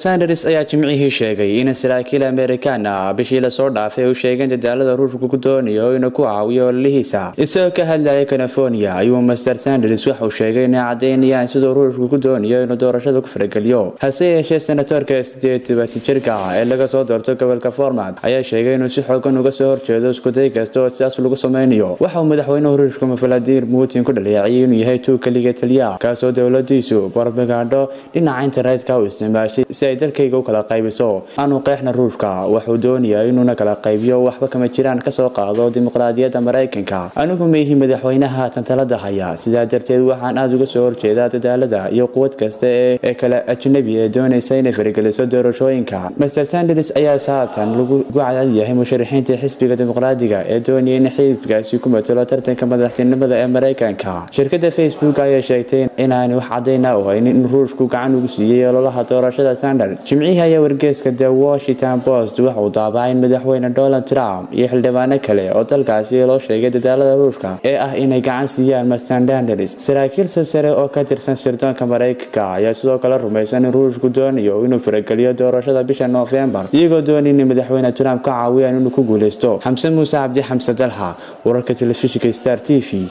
sanders ayaa jimcihii sheegay in saraakiil amerikaan ah bishii lasoo dhaafay u sheegeen dadaalada ruushka ku doonayo inuu ku caawiyo ololihiisa isagoo ka hadlaya california ayuu master sanders waxauu sheegay inay caddaynayaan siduu ruushku ku doonayo inuu doorashada ku farageliyo hase yeeshee senatorka sideed tobaatan jirka ah ee laga soo doorto gobolka format ayaa sheegay inuu si xoogan uga soo horjeedo iskuday kasta oo sidaas lagu sameynayo waxa uu madaxweynuhu ruushka valadimir putin ku dhaleeciyay inuu yahay tuug kaliga taliya kaasoo dowladiisu barbagaadho dhinaca internetka u isticmaashay si ay dalkayga u kala qaybiso aanu qeexna ruushka wuxuu doonayaa inuuna kala qaybiyo waxba kama jiraan kasoo qaado dimuqraadiyadda maraykanka anigu maihi madaxweynaha tantalada haya sidaa darteed waxaan aada uga soo horjeedaa dadaalada iyo quwad kasta ee kale ajnabi ee doonaysa inay farigeliso doorashooyinka master sanders ayaa saatan lagu cadcad yahay musharaxiinta xisbiga dimuqraadiga ee doonaya in xisbigaasi ku matalo tartanka madaxtinimada ee maraykanka shirkada facebook ayaa sheegtay inaanay wax cadayna u haynin in ruushku gacan ugu siiyey ololaha doorashada jimcihii ayaa wargeeska the washington post waxauu daabacay in madaxweyne donald trump iyo xildhibaano kale oo dalkaasi loo sheegay dadaalada ruushka ee ah inay gacan siiyaan mastandanders saraakiil sasare oo ka tirsan sirdoonka maraykanka ayaa sidoo kale rumaysan in ruushku doonayo inuu farageliyo doorashada bisha noofembar iyagoo doonay inay madaxweyne trump ka caawiyaan inuu ku guuleysto xamse muuse cabdi xamse dalxa wararka telefishinka star t v